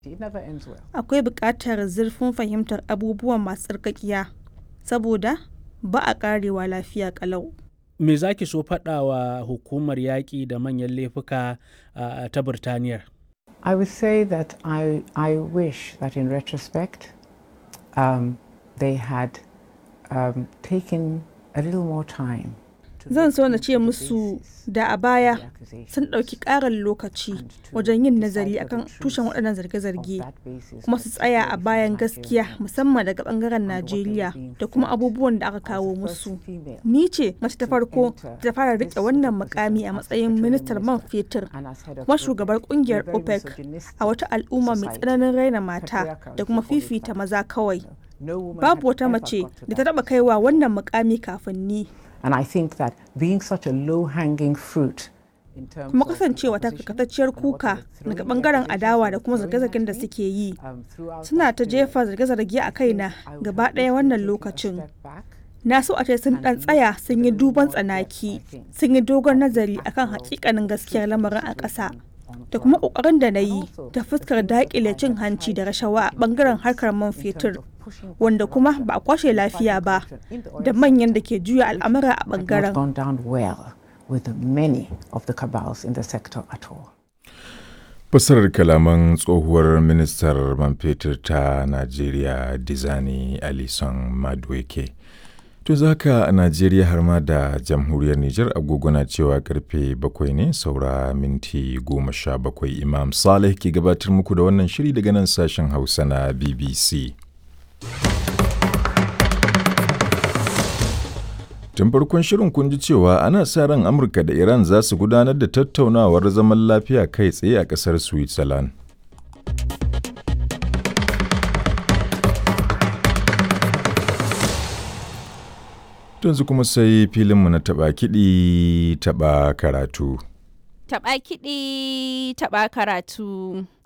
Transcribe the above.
It never ends well. Akwai buƙatar zurfin fahimtar abubuwan masu tsarkakiya, saboda ba a ƙarewa lafiya ƙalau. Me za ki so faɗa wa hukumar yaƙi da manyan laifuka uh, ta Birtaniyar? I would say that I, I wish that in retrospect um, they had um, taken a little more time. to Zan look so na into ce the musu basis da a of baya the accusations sun ɗauki ƙarin lokaci and to wajen yin decide nazari for the akan truth tushen waɗannan of zarge-zarge that basis kuma that su tsaya a security bayan for the gaskiya Nigerian musamman daga ɓangaren and what they were Najeriya being da kuma fed abubuwan da aka as the kawo first musu. female Ni ce mace ta to farko enter da ta fara this riƙe sort wannan of mukami a position as matsayin petroleum ministar man minister fetur and as head of kuma OPEC. shugabar We're ƙungiyar very OPEC misogynistic a wata al'umma mai society. tsananin raina mata Patriarchal, da if kuma you call it fifita that. maza kawai. No woman Babu had wata ever mace got to da ta that taɓa kaiwa wannan mukami kafin ni. And I think that being such a low-hanging fruit in terms kuma of the kasancewa ta opposition karkatacciyar and what they kuka were daga throwing, the bangaren accusations adawa they da were kuma throwing zarge-zargen at da me, suke yi um, throughout suna that ta period, jefa zarge-zarge a I kaina think I would gaba have ɗaya wished wannan they'd taken a lokacin step back na so a ce sun and ɗan looked tsaya with sun a yi little duban more depth, I tsanaki think, sun yi dogon at the nazari akan actual hakikanin gaskiyar truth of the lamarin a ƙasa situation on da kuma ground. ƙoƙarin da na And yi also ta the fuskar things that I daƙile had cin hanci da tried to rashawa a put in ɓangaren place harkar man in terms fetur of pushing back wanda kuma corruption ba a kwashe and lafiya fighting ba corruption in the oil da manyan da sector, ke juya which al'amura a had not ɓangaren. gone down well with many of the cabals in the sector at all. Fassarar kalaman tsohuwar ministar man fetur ta Najeriya Dizani Alison Madueke. To za ka a Najeriya har ma da jamhuriyar Nijar agogo na cewa karfe bakwai ne saura minti goma sha bakwai Imam Saleh ke gabatar muku da wannan shiri daga nan sashen Hausa na BBC. Tun farkon shirin kun ji cewa ana sa ran Amurka da Iran za su gudanar da tattaunawar zaman lafiya kai tsaye a ƙasar Switzerland. Yanzu kuma sai filinmu na taɓa kiɗi taɓa karatu. Taɓa kiɗi, taɓa karatu.